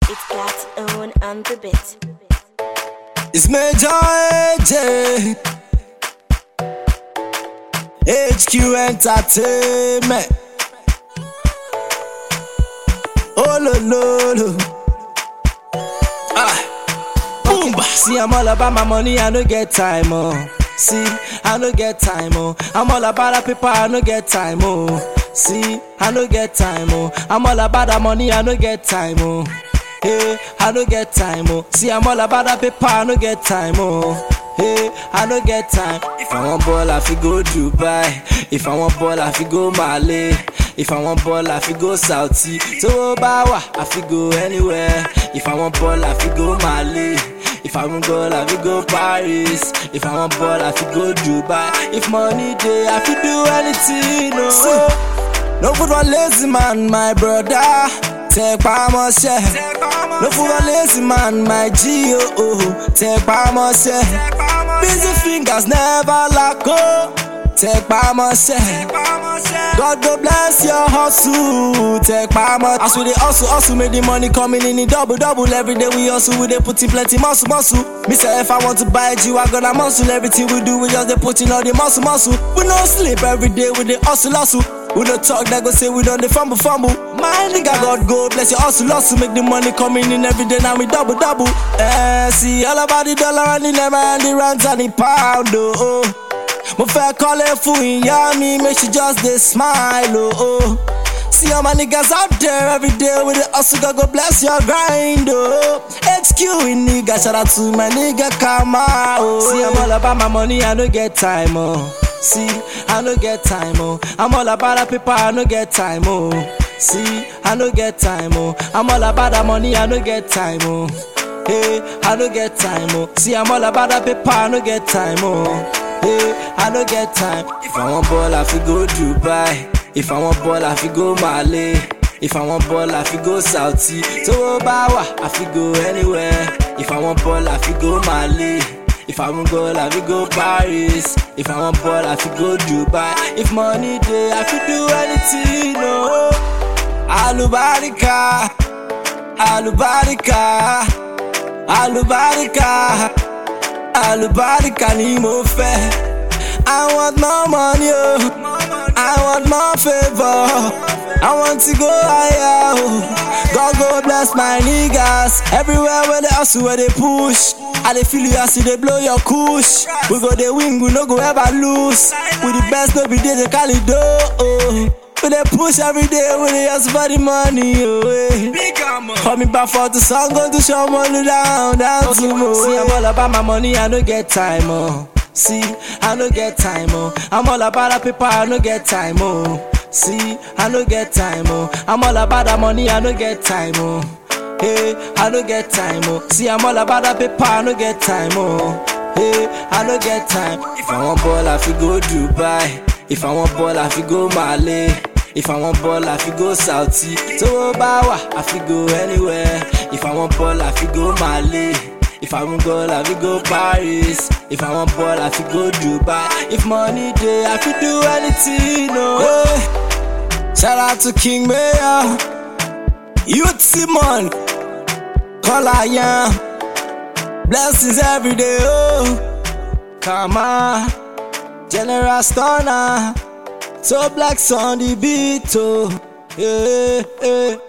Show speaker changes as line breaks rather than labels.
It's God's own on the bit.
It's Major AJ. HQ Entertainment. Oh, lo, lo, lo. Ah. Boom. See, I'm all about my money, I no get time, oh. See, I no get time, oh. I'm all about the paper, I no get time, oh. See, I no get time, oh. I'm all about the money, I no get time, oh. Hey, I no get time, oh. See, I'm all about the paper, I no get time, oh. Hey, I no get time. If I want ball, I fi go Dubai. If I want ball, I fi go Mali. If I want ball, I fi go Saudi. So bawa, I fi go anywhere. If I want ball, I fi go Mali. If I want ball, I fi go Paris. If I want ball, I fi go Dubai. If money day, I fi do anything. No, no food for lazy man, my brother. Take mọ́ṣẹ́. No food for lazy man, my G. Oh, oh. Take mọ́ṣẹ́. Busy fingers never lack. Oh. Take mọ́ṣẹ́. God go bless your hustle. Take mọ́ṣẹ́. As we dey hustle, hustle, make the money coming in in double, double. Every day we hustle, we dey put in plenty muscle, muscle. Me say if I want to buy a G, I gonna muscle. Everything we do, we just dey put in all the muscle, muscle. We no sleep every day, we dey hustle, hustle. We no talk that go say we done the fumble fumble. My nigga God go bless your hustle hustle make the money coming in every day now we double double. Eh, see all about the dollar and the naira and the rands and the pound oh. Mo fẹ́ kọ́lé fún ìyá mi make she just dey smile oh. oh. See all my niggas out there every day with the hustle God go bless your grind oh. HQ in nigga shout out to my nigga Kama oh. See I'm all about my money I no get time oh. See, I no get time, oh. I'm all about the paper, I no get time, oh. See, I no get time, oh. I'm all about the money, I no get time, oh. Hey, I no get time, oh. See, I'm all about the paper, I no get time, oh. Hey, I no get time. If I want ball, I fi go Dubai. If I want ball, I fi go Mali. If I want ball, I fi go Saudi. So bawa, I fi go anywhere. If I want ball, I fi go Mali. If I want goal, I fi go Paris. If I want ball, I fi go Dubai. If money day, I fi do anything. No, Alubarika, Alubarika, Alubarika, Alubarika ni mo fẹ́. I want more money, oh. I want more favor. I want to go higher. Oh. God go bless my niggas. Everywhere where they hustle, where they push. I dey feel you as you dey blow your kush. We go dey win, we no go ever lose. We the best, no be DJ Khaled, oh. We dey push every day, we dey hustle for the money, oh. Eh. Coming back for the song, going to show money down, down to more. See, I'm all about my money, I no get time, oh. See, I no get time, oh. I'm all about the paper, I no get time, oh. See, I no get time, oh. I'm all about the money, I no get time, oh. Hey, I no get time, oh. See, I'm all about the paper, I no get time, oh. Hey, I no get time. If I want ball, I fi go Dubai. If I want ball, I fi go Mali. If I want ball, I fi go Saudi. So bawa, I fi go anywhere. If I want ball, I fi go Mali. If I want goal, I fi go Paris. If I want ball, I fi go Dubai. If money day, I fi do anything. No. Hey. Shout out to King Mayor, Youth Simon, Kola Yam. Blessings every day. Oh, come on, General Stunner. So black on the beat. Oh, yeah, yeah.